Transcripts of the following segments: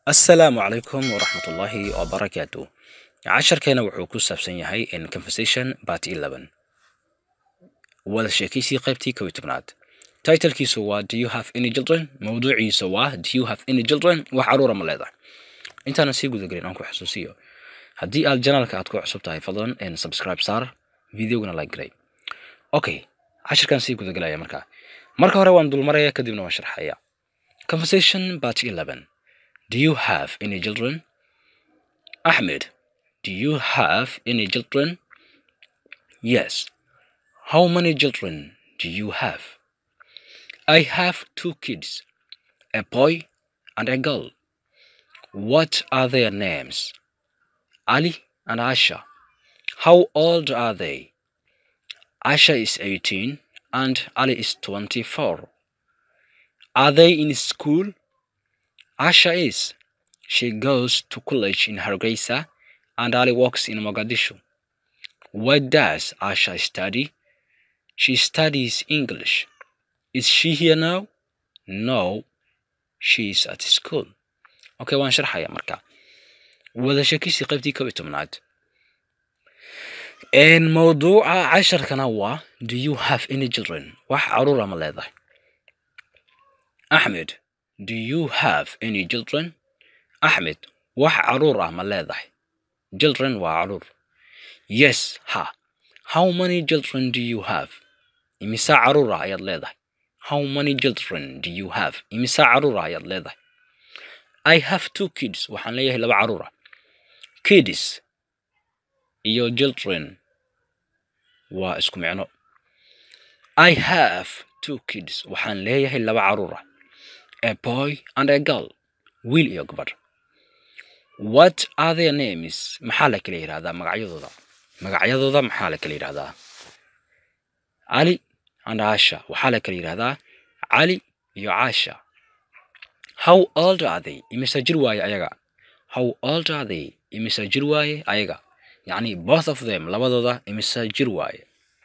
asalaamu calaykum waraxmatullaahi wabarakaatu casharkeena wuxuu ku saabsan yahay in conversation part eleven wada sheekaysii qaybtii kow iyo tobnaad titlkiisu waa do you have any children mawduuciisa waa do you have any children wax caruura ma leedahay intaanan sii gudagelin aan ku xusuusiyo haddii aad janaalka aad ku cusub tahay fadlan n subscribe saar videogana like garay okay cashirkan sii gudagelaya markaa marka hore waan dulmaraya kadibna waan sharxaya conversation part eleven Do you have any children? Ahmed, do you have any children? Yes. How many children do you have? I have two kids, a boy and a girl. What are their names? Ali and Asha. How old are they? Asha is 18 and Ali is 24. Are they in school? Asha is. She goes to college in Hargeisa and Ali works in Mogadishu. What does Asha study? She studies English. Is she here now? No, she is at school. Okay, waan sharxaya marka. wada sheekisii qaybtii kow iyo tobnaad mawduuca casharkana waa do you have any children wax caruura ma leedahay axmed Do you have any children? Ahmed, wax caruur ah ma leedahay? Children waa caruur. Yes, ha. How many children do you have? Imisa caruur ah ayaad leedahay? How many children do you have? Imisa caruur ah ayaad leedahay? I have two kids. Waxaan leeyahay laba caruur ah. Kids iyo children waa isku micno. I have two kids. Waxaan leeyahay laba caruur ah. a boy and a girl wiil iyo gabadh what are their names maxaa la kala yidhahdaa magacyadooda magacyadooda maxaa la kala yidhahdaa cali and asha waxaa la kala yidhahdaa cali iyo caasha how old are they imisa jir waaye ayaga how old are they imisa jir waaye ayaga yacni both of them labadooda imisa jir waaye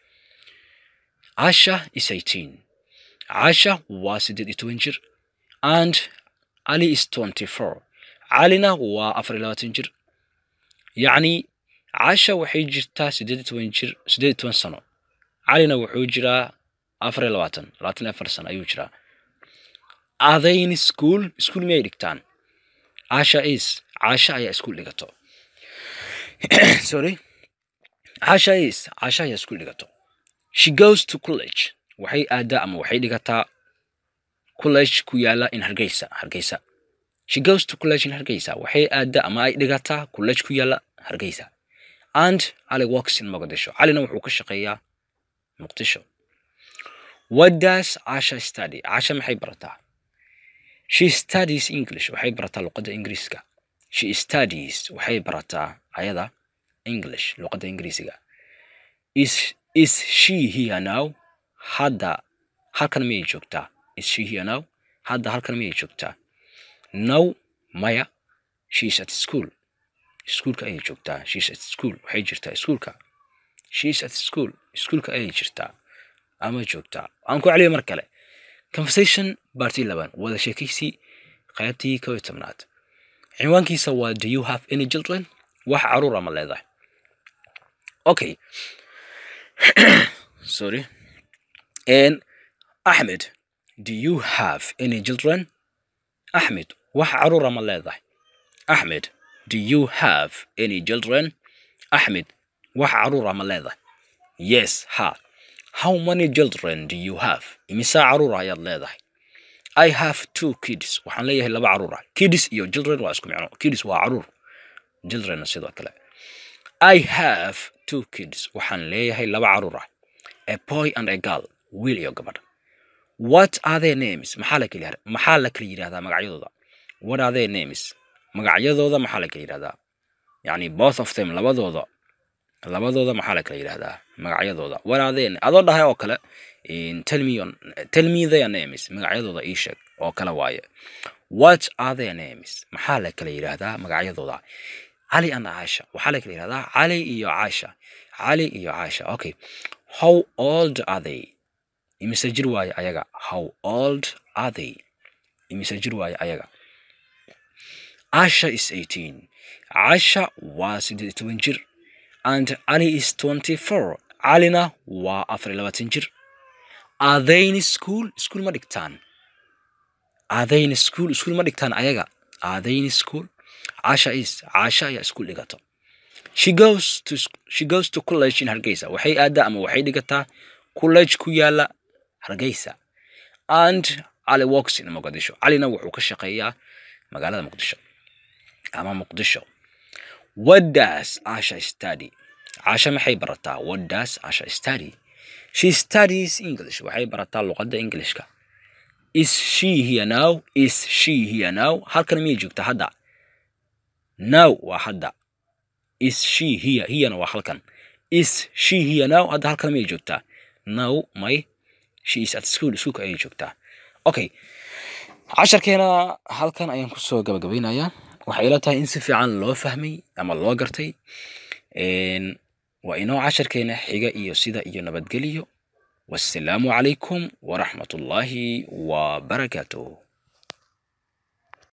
asha is eighteen caasha waa siddeed iyo toban jir and Ali is 24. Calina waa afar iyo labaatan jir. Yacni Caasha waxay jirtaa siddeed iyo toban jir siddeed iyo toban sano. Calina wuxuu jiraa afar iyo labaatan labaatan iyo afar sano ayuu jiraa. Are they in school? School miyay dhigtaan? Caasha is. Caasha ayaa iskuul dhigato. Sorry. Caasha is. Caasha ayaa iskuul dhigato. She goes to college. Waxay aadaa ama waxay dhigataa college ku yaala in hargeysa hargeysa she goes to college in hargeysa waxay aada ama ay dhigataa college ku yaala hargeysa and ali works in mogadisho calina wuxuu ka shaqeeyaa muqdisho what does asha study asha maxay barataa she studies english waxay barataa luqadda ingiriiska she studies waxay barataa ayada english luqadda ingiriisiga is is she here now hadda halkan miyay joogtaa is she here now hadda halkan miyay joogtaa now maya she is at school iskuulka ayay joogtaa she is at school waxay jirtaa iskuulka she is at school iskuulka ayay jirtaa ama joogtaa aan ku celiyo mar kale conversation barty laban wada sheekaysii qaybtii kow iyo tobnaad cinwaankiisa waa do you have any children wax caruur ama leedahay okay sorry and ahmed Do you have any children? Ahmed, wax caruura ma leedahay? Ahmed, do you have any children? Ahmed, wax caruura ma leedahay? Yes, ha. How many children do you have? Imisa caruura ayaad leedahay? I have two kids. Waxaan leeyahay laba caruur ah. Kids iyo children waa isku micno. Kids waa caruur. Children sidoo kale. I have two kids. Waxaan leeyahay laba caruur ah. A boy and a girl. Wiil iyo gabadh. what are their names maxaa la kala maxaa la kala yidhahdaa magacyadooda what are their names magacyadooda maxaa la kala yidhahdaa yacni both of them labadooda labadooda maxaa la kala yidhahdaa magacyadooda what are their adoo dhahay oo kale tell me on tell me their names magacyadooda ii sheeg oo kale waaye what are their names maxaa la kala yidhahdaa magacyadooda cali and caasha waxaa la kala yidhahdaa cali iyo caasha cali iyo caasha okay how old are they imise jir waaye ayaga how old are they imise jir waaye ayaga asha is 18 casha waa siddeed iyo toban jir and ali is 24 calina waa afar iyo labaatan jir adayn school school ma dhigtaan adayn school school ma dhigtaan ayaga adayn school casha is casha ayaa school dhigato she goes to she goes to college in hargeysa waxay aadaa ama waxay dhigataa college ku yaala hargeysa and ali works in muqdisho calina wuxuu ka shaqeeyaa magaalada muqdisho ama muqdisho what does asha study casha maxay barataa what does asha study she studies english waxay barataa luqadda englishka is she here now is she here now halkan miyay joogtaa hadda now waa hadda is she here herena waa halkan is she here now hadda halkan miyay joogtaa now may she is at school iskuulka ayay joogtaa okay casharkeena halkan ayaan kusoo gabagabaynayaa waxay ila tahay in si fiican loo fahmay ama loo gartay waa inoo casharkeena xiga iyo sida iyo nabadgeliyo wassalaamu calaykum waraxmat ullaahi wabarakaatuh